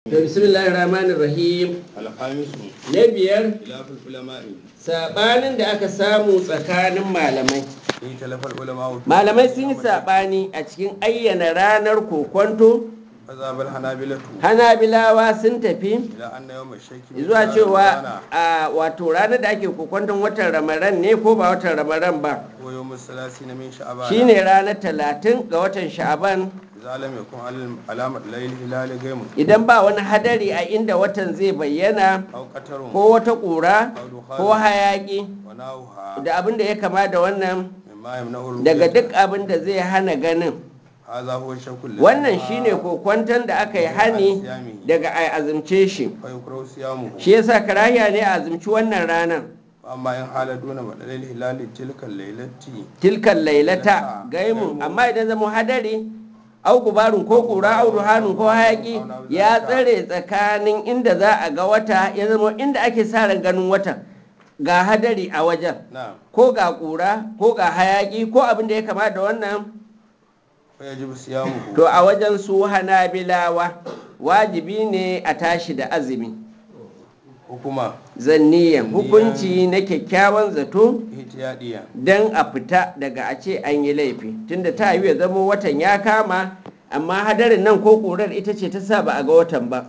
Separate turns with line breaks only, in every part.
To bismillahir rahmanir rahim
alhamisu
na biyar
khilaful ulama'i
sabanin da aka samu tsakanin malamai
in talafal ulama
malamai sun yi sabani a cikin ayyana ranar kokonto
mazhabal hanabilatu
hanabilawa sun tafi
ila anna yawm ash-shaki min
zuwa
shahr
cewa
Ramadana
a wato ranar da ake kokonton watan ramadan ne ko ba watan ramadan ba
ko yawm as-salasina min sha'ban
shine ranar talatin ga watan sha'aban
idza lam yakun al- alamat layl hilal gaimu
idan ba wani hadari a inda watan zai bayyana
aw qatarun
ko wata ƙura ko hayaƙi
wa nawha
da abin da ya kama da wannan
mimma yamna'u
daga duk abin da zai hana ganin
hadha huwa shakku alladhi
wannan shine kokwanton da aka yi hani daga a azumce shi
fa yukrahu siyamuhu
shi yasa karahiya ne a azumci wannan ranar
amma in hala duna madalil hilal tilka laylati
tilkan lailata gaimu amma idan zama hadari au gubarun ko kura au duhanun ko hayaki ya tsare tsakanin inda za a ga wata ya zama inda ake sa ran ganin watan ga hadari a wajen
na'am
ko ga kura ko ga hayaki ko abin da ya kama da wannan
fa yajibu siyamuhu
to a wajen su hanabilawa wajibi ne a tashi da azumi
hukuma
zanniyan hukunci na kyakkyawan zato
ihtiyadiya
don a fita daga a ce an yi laifi tunda ta yi ya zama watan ya kama amma hadarin nan ko ƙurar ita ce ta sa ba a ga watan ba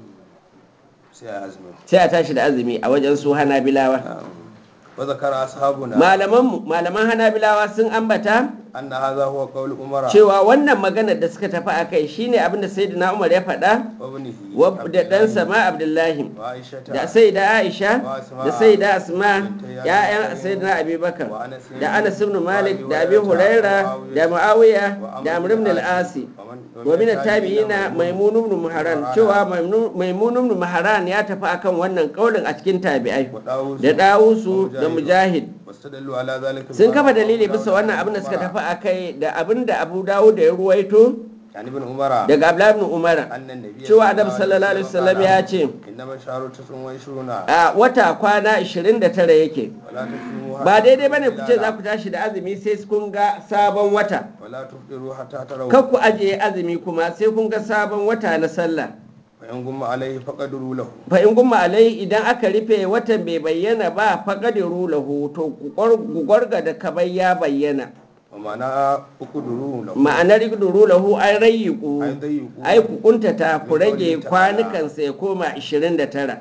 sai a azumi
sai a tashi da azumi a wajen su hanabilawa
wa zakara ashabuna
malaman malaman hanabilawa sun ambata
anna hadha huwa qawl umara
cewa wannan maganar da suka tafi a kai shine abin da sayyidina umar ya faɗa
wa ibnihi
wa da ɗansa ma abdullahi
wa aishata
da sai da aisha da sai da asma ya'yan sayyidina abubakar da anas ibn malik da abi huraira da muawiya da amr ibn al-asi wa min at-tabi'ina maimun ibn muharan cewa maimun ibn muharan ya tafi akan wannan kaulin a cikin tabi'ai
wa dawus
da dawusu da mujahid
wastadallu ala zalika
sun kafa dalili bisa wannan abin da suka tafi akai da abin da abu dawud da ya ruwaito
yani ibn umara
daga abdullahi ibn umar
annan nabiy
cewa adam sallallahu alaihi wasallam ya ce
innama sharu tasun wa shuruna
a wata kwana 29 yake
wala tasumu
ba daidai bane ku ce za ku tashi da azumi sai kun ga sabon wata
wala tufdiru hatta tarawu
kar ku ajiye azumi kuma sai kun ga sabon wata na sallah
fa in gumma alaihi faqadru lahu
fa in gumma alai idan aka rufe watan bai bayyana ba faqadiru lahu to ku gwarga da kabai ya bayyana
wa mana uqduru lahu
ma'anar igduru lahu an rayyiku
ai dayyuku
ai ku kuntata ku rage kwanukan ya koma 29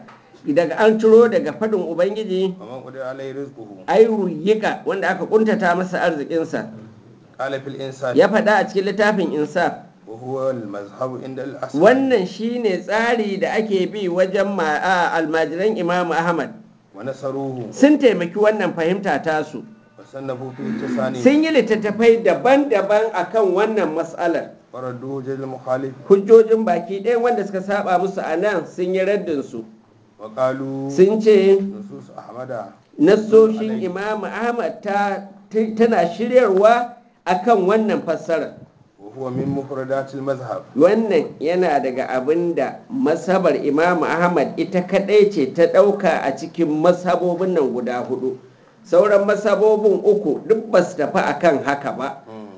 daga an ciro daga fadin ubangiji
wa man qadara alaihi rizquhu
ai ruyyika wanda aka kuntata masa arzikinsa
qala fil insaf
ya faɗa a cikin littafin insaf
wa huwa al mazhab inda al asr
wannan shine tsari da ake bi wajen ma- a, almajiran imamu ahmad
wa nasaruhu
sun taimaki wannan fahimta tasu
wa sannafu fi tasani
sun yi littattafai daban-daban akan wannan matsalar
faradduhu jil mukhalif
hujjojin baki ɗaya wanda suka saba musu a nan sun yi raddin su
wa qalu
sun ce
nusus ahmada
nassoshin imamu ahmad ta tana shiryarwa akan wannan fassara
wa huwa min mufradatil mazhab
wannan yana daga abin da masabar imamu ahmad ita kadai ce ta ɗauka a cikin masabobin nan guda hudu sauran masabobin uku duk ba su tafi akan haka ba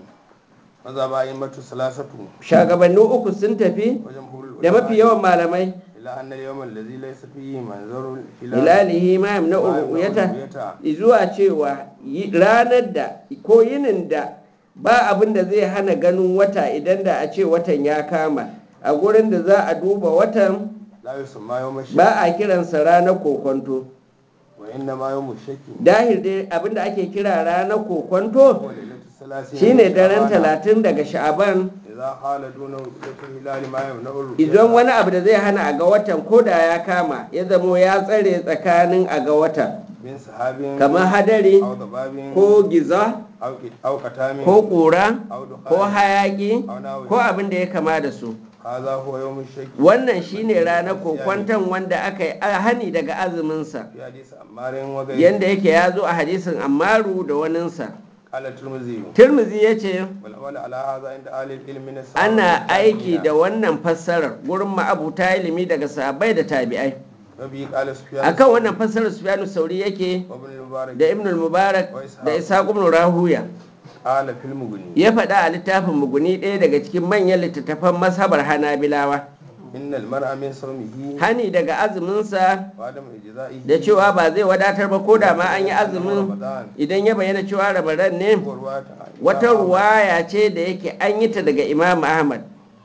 mazhab a'immatu salasatu
shagabanni uku sun tafi
wajen hulul
da mafi yawan malamai
ila anna al-yawm alladhi laysa fihi manzarul hilal
hilalihi ma na uyata zuwa cewa yi- ranar da ko yinin da ba abin da zai hana ganin wata idan da a ce watan ya kama a gurin da za a duba watan
la yusamma yawm ash
ba a kiransa ranar kokonto
wa inna ma yawm ash-shaki
dahil dai abin da ake kira ranar kokonto
huwa lailatul salasin
shine daren talatin daga sha'aban
idza hala duna ru'yatil hilal ma yamna'u
idan wani abu da zai hana a ga watan ko da ya kama ya zamo ya tsare tsakanin a ga watan
min sahabin
kamar hadari
aw dababin
ko giza
aw aw qatamin
ko ƙura
aw dukhan
ko hayaƙi
aw nawi
ko abin da ya kama da su
hadha huwa yawm ash-shaki
wannan shine ranar kokwanton wanda aka yi hani daga azuminsa
fi hadith ammarin wa ghayri
yanda yake ya zo a hadisin ammaru da waninsa
qala tirmidhi
tirmizi ya ce
wal amal ala hadha inda ahli al-ilm min as-sahaba
ana aiki da wannan fassarar gurin ma'abuta ilimi daga sahabbai da tabi'ai
wa bi qala sufyan
akan wannan fassarar sufyanu sauri yake
wa ibn al-mubarak
da ibn al-mubarak da ishaq ibn rahuya
qala fil mughni
ya faɗa a littafin muguni ɗaya daga cikin manyan littattafan masabar hanabilawa
innal mar'a min sawmihi
hani daga azuminsa
wa adam ijza'ihi
da cewa ba zai wadatar ba ko da ma an yi azumin idan ya bayyana cewa ramadan ne wata ruwaya ce da yake an yi ta daga imam ahmad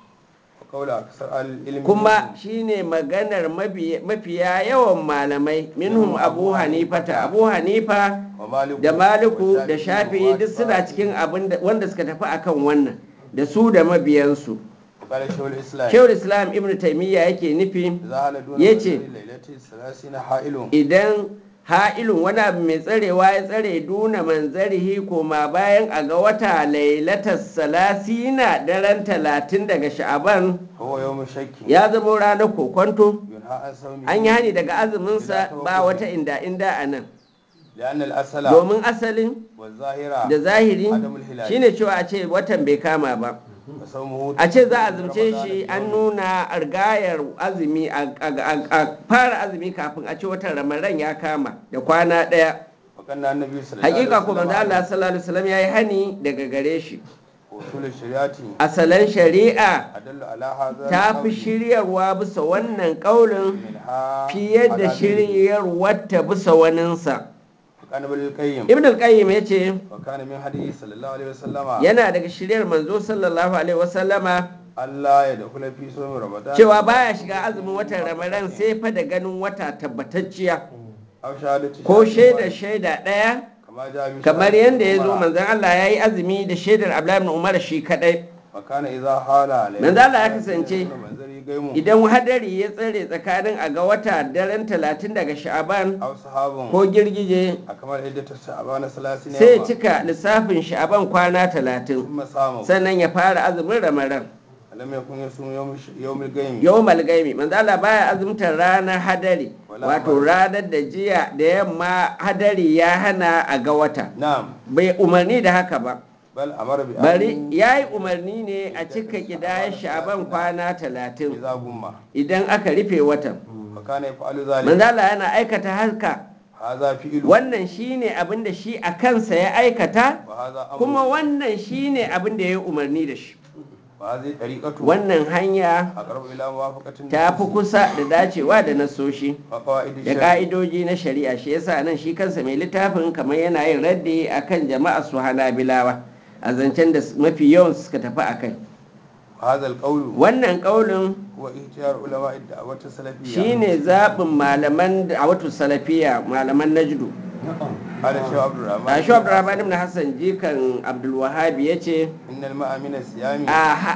kaula aksar al ilmi
kuma shine maganar mabi- mafiya yawan malamai minhum abu hanifata abu hanifa
wa maliku
da maliku da shafi'i duk suna cikin abin da- wanda suka tafi akan wannan da su da mabiyansu
qala shaykhul islam
shehul islam ibn taimiyya yake nufi
idza hala duna
yace,
lailati salasina ha'ilun
idan ha'ilun wani abu mai tsarewa ya tsare duna manzarihi koma bayan a ga wata lailatar salasina daren talatin daga sha'aban
huwa yawm shakki
ya zama ranar kokwanto
yunha an sawmi
an yi hani daga azuminsa ba wata inda inda a nan
لأن الأصل
domin asalin
والظاهرة
da zahiri
Adamul hilal.
shine cewa a ce watan bai kama ba
وصومه
a ce za a zumce shi an nuna argayar azumi a a- a fara azumi kafin a ce watan ramadan ya kama da kwana ɗaya
وكان النبي صلى الله عليه
hakika kuma da Allah
وسلم
sallallahu alaihi wasallam yayi hani daga gare shi
وصول الشريعة
asalan shari'a
أدل على هذا
ta fi
القول
shiryarwa bisa wannan kaulin
منها
fiye da
على
shiryarwar ta bisa waninsa
وكان ابن القيم
ibn al-qayyim yace
وكان من حديث صلى الله عليه وسلم
yana daga shiryar manzo sallallahu alaihi wasallama
Allah ya dakula fi somin Ramadan
cewa baya shiga azumin watan ramadan sai fa da ganin wata tabbatacciya
aw shahadati
ko
shahidin
shaida shaida ɗaya
kama ja bi
kamar
shahadati
yadda ya zo
Umar.
manzon Allah ya yi azumi da shaidar Abdullahi ibn Umar shi kadai
wa kana idza hala alayhi
Manzo Allah ya kasance
manzari gaimu
idan hadari ya tsare tsakanin a ga wata daren talatin daga sha'aban
aw sahabun
ko girgije
akamar iddatu sha'ban 30
sai ya cika lissafin sha'aban kwana talatin
kuma samu
sannan ya fara azumin ramadan
lam yakun yasum yawm yawmil gaimi
yau malgaimi manzo Allah baya azumtar ranar hadari
Wala
wato ranar da jiya da yamma hadari ya hana a ga wata
na'am
bai umarni da haka ba
bal amara bi
bari
an
ya yi umarni ne a cika kidayar sha'aban kwana talatin
idza gumma
idan aka rufe watan
wa kana yaf'alu zalika
manzala yana aikata haka
hadha fi'lu
wannan shine abin da shi a kansa ya aikata
wa hadha amru
kuma wannan shine abin da ya yi umarni da shi
wa hadhihi tariqatu
wannan hanya
aqrabu ila muwafaqatin
ta fi kusa da dacewa da nasoshi
wa qawaid
da ka'idoji na shari'a shi yasa nan shi kansa mai littafin kamar yana yin raddi akan jama'a su hanabilawa a zancen da mafi yawan suka tafi a kai
hadha alqawlu
wannan kaulin
huwa ihtiyar ulama ad-da'wat as-salafiyya
shine zaɓin malaman a wato salafiya malaman najdu
qala shaykh abdurrahman
a shi abdurrahman ibn hassan jikan abdulwahabi ya ce
innal ma'a min as-siyami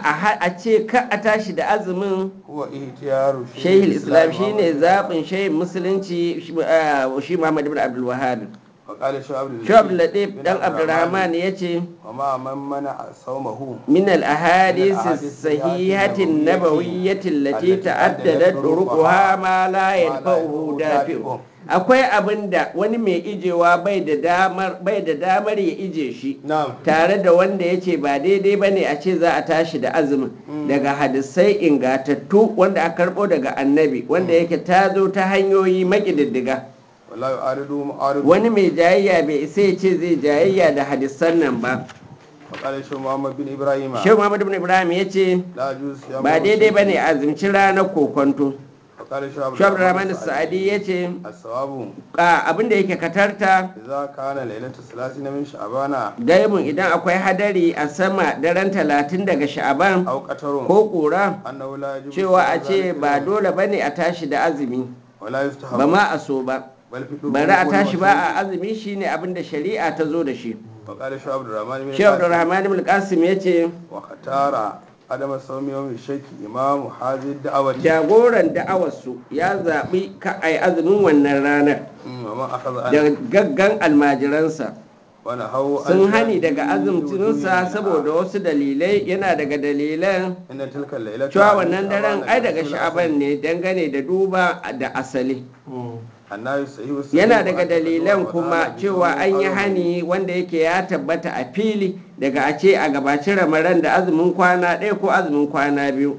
a ce ka a tashi da azumin
huwa ihtiyaru
shehil islam shine zaɓin shehin musulunci shi ah, shi muhammad ibn abdulwahabi
wa qala shaykh abdul
shi abdulatif dan abdurrahman ya ce
wa ma man mana sawmahu
من الأحاديث الصحيحة النبوية التي تعددت طرقها ما لا ينفعه دافع akwai abin da wani mai ijewa bai da damar bai da damar ya ije shi
na'am
tare da wanda ya ce ba daidai ba ne a ce za a tashi da azumin daga hadisai ingatattu wanda aka karɓo daga annabi wanda yake ta zo ta hanyoyi makididdiga
wallahi aridu mu'aridu
wani mai jayayya bai isa ya ce zai jayayya da hadisan nan ba
wa qala shaykh muhammad bin ibrahim
shehu muhammadu ibn ibrahim ya ce
la juz ya
ba daidai ba ne a azumci ranar kokonto
wa qala shaykh
shu'ab rahman sa'adi ya ce
as-sawabu
abinda yake katarta
idza kana lailatu 30 min sha'bana
gaibin idan akwai hadari a sama daren talatin daga sha'aban
aw qatarun
ko ƙura
annahu la yajibu
cewa a ce
zalika
ba dole ba ne a tashi da azumi
wala yustahabu
ba ma a so ba
bal fi
bari a tashi ba a azumi shine abinda shari'a ta zo da shi
wa qala shaykh abdurrahman bin
shehu rahman ibn qasim ya ce
wa khatara adama sawmi yawmi shaki imamu hazi da'awati
jagoran da'awarsu ya zaɓi ka ai azumin wannan ranar
wa man akhadha
da gaggan almajiransa
wa nahawu
sun hani daga azumcinsa saboda wasu dalilai yana daga dalilan
inna tilka lailatu
cewa wannan daren ai daga sha'aban ne dangane da duba da asali
annabi sahihu
yana daga dalilan kuma cewa an yi hani wanda yake ya tabbata a fili daga a ce a gabaci ramaran da azumin kwana ɗaya ko azumin kwana biyu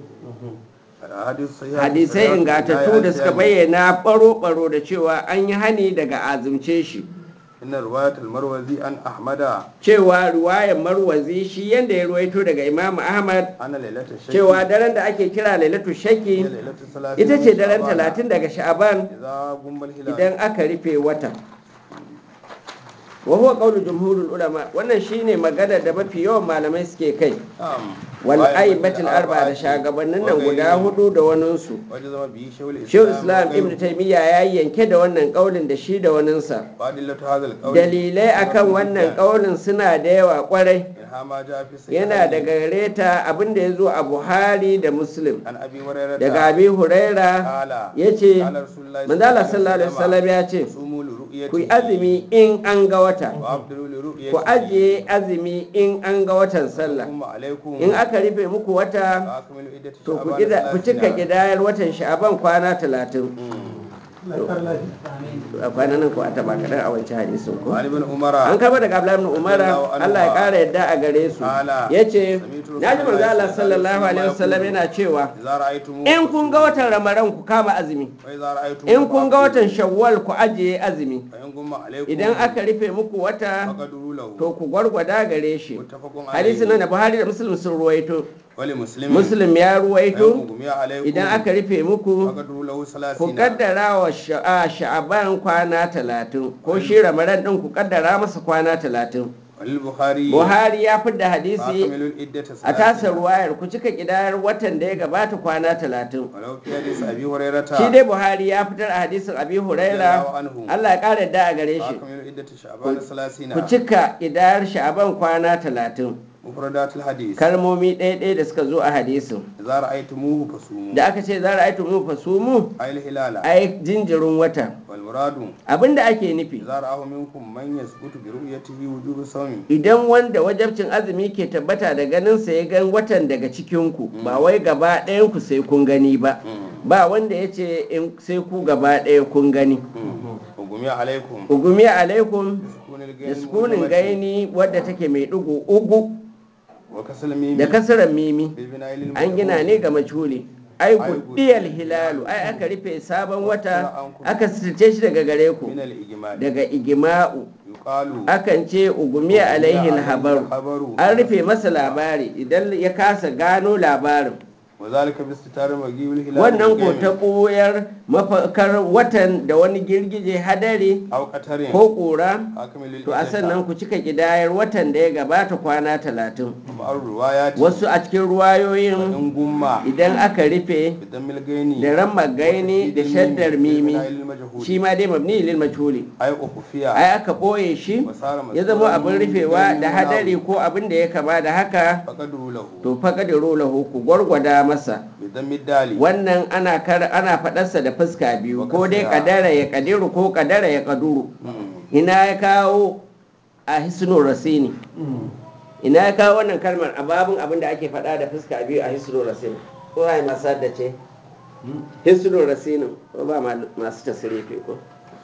hadisai ingatattu da suka bayyana baro-baro da cewa an yi hani daga azumce shi
إن رواية المروزي عن أحمد
cewa ruwayar marwazi shi yanda ya ruwaito daga imam ahmad
أن ليلة الشك
cewa daren da ake kira lailatu
هي
shaki
ليلة الثلاثين
ita
من
ce daren
شعبان.
talatin daga sha'aban
إذا قم الهلال
idan aka rufe wata wa huwa qawlu jumhurul ulama wannan shine magana da mafi yawan malamai suke kai
نعم
wal
وأئمة
aibatul arba da
الأربعة
shagabannin nan guda
وغيرهم.
hudu da waninsu
وجزم به شيخ الإسلام
shehu islam
وغيره.
ibn taymiya ya yanke da wannan kaulin da shi da waninsa
وأدلة هذا القول
dalilai akan wannan kaulin suna da yawa kwarai
منها ما جاء في الصحيحين
yana daga reta abinda ya zo a buhari da muslim
عن أبي هريرة
daga abi huraira
قال
ya ce
قال رسول الله
manzala sallallahu alaihi wasallam ya ce
صوموا لرؤيته
ku yi azumi in an ga wata
وأفطروا لرؤيته
ku ajiye azumi in an ga watan sallah
ثم عليكم
in aka rufe muku wata
فأكملوا عدة
to ku
شعبان
gida- ku cika
ثلاثين.
gidayar watan sha'aban kwana talatin a kwanan nan ko a taba kaɗan a wancan hadisin ko
وعن ابن عمر
an kama daga Abdullahi ibn Umar
Radiyallahu anhu
Allah ya kara yadda a gare su
Ala.
yace
Sami'tu
naji manzo Allah
Rasulullahi
sallallahu alaihi wasallam
yaqulu.
yana cewa
إذا رأيتموه
in kun ga watan Ramadan ku kama azumi
وإذا رأيتموه
in kun ga
فأفطروا.
watan Shawwal ku ajiye azumi
فإن غم عليكم
idan aka rufe muku wata
فقدروا له
to ku gwargwada gare shi
متفق
hadisi
عليه
nan da Buhari da Muslim sun ruwaito
ولمسلم
Muslim ya
فإن
ruwaito
غم عليكم
idan aka rufe muku
فقدروا له
ku
ثلاثين
kaddara wa sha'a- sha'aban kwana talatin ko shi ramadan din ku kaddara masa kwana talatin
وللبخاري
buhari ya fi da hadisi
فأكملوا العدة
a tasa
ثلاثين
ruwayar ku cika kidayar watan da ya gabata kwana talatin
ولو في حديث أبي هريرة
shi dai buhari ya fitar a hadisin abi huraira
الله عنه
allah ya kara yadda a gare shi
فأكملوا عدة شعبان ثلاثين
ku cika kidayar sha'aban kwana talatin
مفردات الحديث
kalmomi ɗaya ɗaya da suka zo a hadisin
إذا رأيتموه فصوموا
da aka ce za ra'aitu mu fasumu
أي الهلال
ai jinjirin wata
والمراد
abinda ake nufi
إذا رآه منكم من يثبت برؤيته وجوب الصوم
idan wanda wajabcin azumi ke tabbata da ganinsa ya gan watan daga cikinku ba wai gaba ɗayanku sai kun gani ba ba wanda ya ce in sai ku gaba ɗaya kun gani
وقمي عليكم
ugumi alaikum
سكون
da
الجيم
sukunin gaini wadda take mai ɗigo ugu
وكسل الميم
da kasarar mimi
بالبناء للمجهول
an gina ne ga majhuli ai gudiyar hilalu ai aka rufe sabon wata aka sirce shi daga gare ku
من الإجمال
daga igima'u
يقال
akan ce ugumi alaihi habaru
habaru
an rufe masa labari idan ya kasa gano labarin
وذلك باستتار مجيء الهلال
wannan ko
بالجيم
ta ɓoyar mafakar watan da wani girgije hadari
أو قتر
ko ƙura
أكمل
to a sannan ku cika ƙidayar watan da ya gabata kwana talatin
مع الروايات
wasu a cikin ruwayoyin
إن قم
idan aka rufe
بدم الجيني
da ran magaini da shaddar mimi shi ma dai mabni lil majhuli
أي أخفيا
ai aka ɓoye shi ya zama abin rufewa da hadari ko abin da ya kama da haka
فقدروا له
to faƙadiru lahu ku gwargwada masa
بدم الدال
wannan ana kar ana faɗarsa da fuska biyu ko dai kadara ya kadiru ko kadara ya kaduru ina ya kawo a hisnu rasini ina ya kawo wannan kalmar a babin abin da ake faɗa da fuska biyu a hisnu rasini ko ai masar da ce hisnu rasini ko ba ma- masu tasirifi ko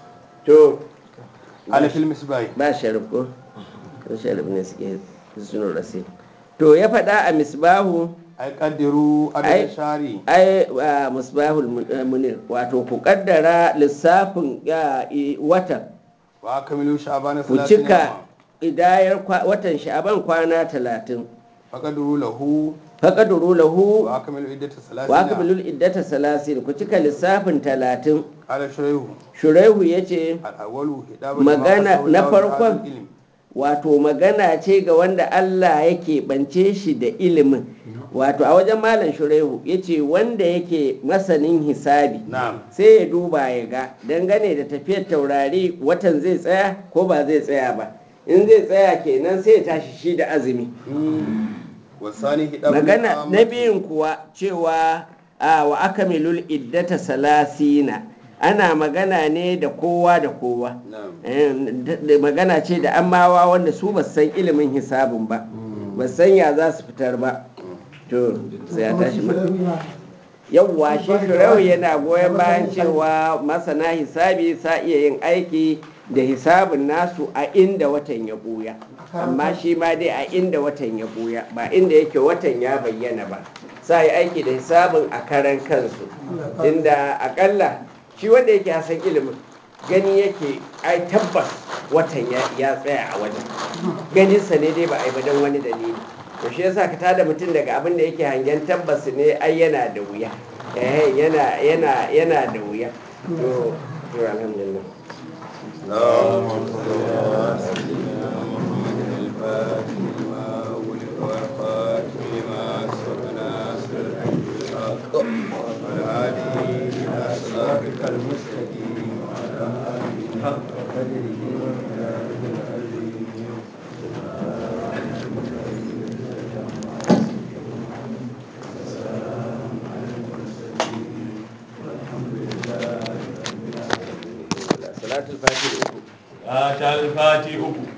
to
على في المسباي
ba sharif ko ko sharif ne suke hisnu rasini to ya faɗa a misbahu
أي قدروا
أي-
عدد الشهر
ai a musbahul mun- eh, munir wato ku kaddara lissafin ya, i- watan
وأكملوا شعبان
ku
ثلاثين
cika
يوما
idayar kwa- watan sha'aban kwana talatin
فقدروا له
faƙaduru lahu
وأكملوا عدة
wa
ثلاثين
akbilul iddata salasin ku cika lissafin talatin
قال شريح
shuraihu ya ce
الأول هداب
magana
لما
na
أخذه
farkon
الله العلم.
wato magana ce ga wanda Allah yake bance shi da ilimin wato a wajen malam shuraihu ya ce wanda yake masanin hisabi
نعم
sai ya duba ya ga dangane da tafiyar taurari watan zai tsaya ko ba zai tsaya ba in zai tsaya kenan sai ya tashi shi da azumi
والثاني هداب
magana
الإقامة.
na biyun kuwa cewa a wa akamilul iddata salasina ana magana ne da kowa da kowa
نعم
Eh, da- da magana ce da amawa wanda su ba su san ilimin hisabin ba ba su san ya za su fitar ba to sai ya tashi ma yawwa shi shirau yana goyon bayan cewa masana hisabi sa iya yin aiki da hisabin nasu a inda watan ya buya amma shi ma dai a inda watan ya buya ba inda yake watan ya bayyana ba sa yi aiki da hisabin a karan kansu inda akalla shi wanda yake hasan ilimin gani yake ai tabbas watan ya ya tsaya a wajen ganinsa ne dai ba a yi ba don wani dalili to shi yasa ka tada mutum daga abin da yake hangen tabbas ne ai yana da wuya eh yana yana yana da wuya to to alhamdulillah
اللهم صل على سيدنا محمد الفاتح لما أغلق والخاتم لما سبق ناصر الحق والهادي إلى صراطك المستقيم وعلى آله حق قدره ومقداره العظيم
salatul fatih uku
ta alfati uku